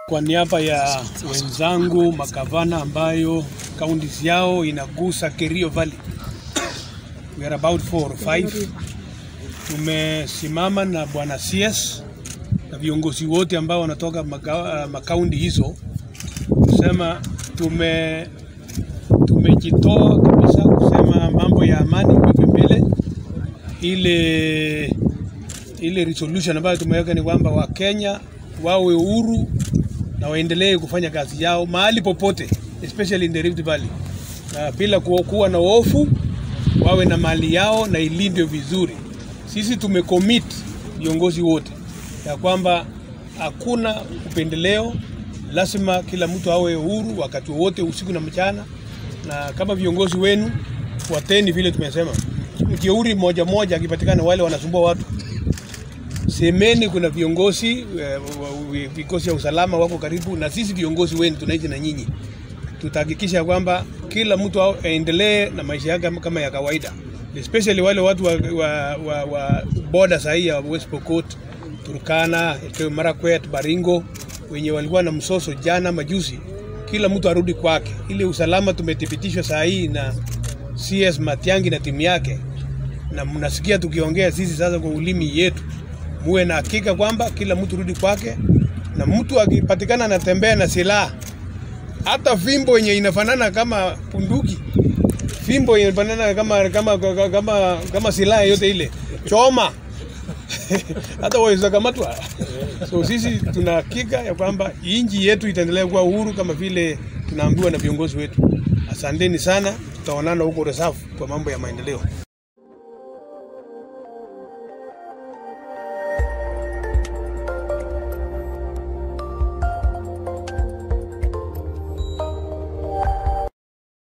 Kwa niaba ya wenzangu makavana ambayo kaunti yao inagusa Kerio Valley, we are about four or five. Tumesimama na bwana CS na viongozi wote ambao wanatoka maka- makaunti hizo kusema tume tumejitoa kabisa kusema mambo ya amani iwekwe mbele. Ile ile resolution ambayo tumeweka ni kwamba Wakenya wawe huru na waendelee kufanya kazi yao mahali popote, especially in the Rift Valley, na bila kuwa kuwa na hofu, wawe na mali yao na ilindwe vizuri. Sisi tumecommit viongozi wote ya kwamba hakuna upendeleo, lazima kila mtu awe huru wakati wowote, usiku na mchana, na kama viongozi wenu fuateni vile tumesema. Mjeuri moja moja akipatikana, wale wanasumbua watu semeni kuna viongozi eh, wa- wa- vikosi ya usalama wako karibu na sisi, viongozi wenu tunaishi na nyinyi. Tutahakikisha kwamba kila mtu ao- aendelee na maisha yake kama- kama ya kawaida, especially wale watu wa, wa, wa, wa boda sahii ya West Pokot, Turkana, Elgeyo Marakwet, Baringo wenye walikuwa na msoso jana majuzi, kila mtu arudi kwake. Ile usalama tumethibitishwa saa hii na CS Matiangi na timu yake na mnasikia tukiongea sisi sasa kwa ulimi yetu, muwe na hakika kwamba kila mtu rudi kwake, na mtu akipatikana anatembea na silaha, hata fimbo yenye inafanana kama punduki, fimbo yenye inafanana kama kama kama, kama, kama silaha yote ile, choma hata waweza kamatwa. So sisi tuna hakika ya kwamba nchi yetu itaendelea kuwa uhuru kama vile tunaambiwa na viongozi wetu. Asanteni sana, tutaonana huko Reserve kwa mambo ya maendeleo.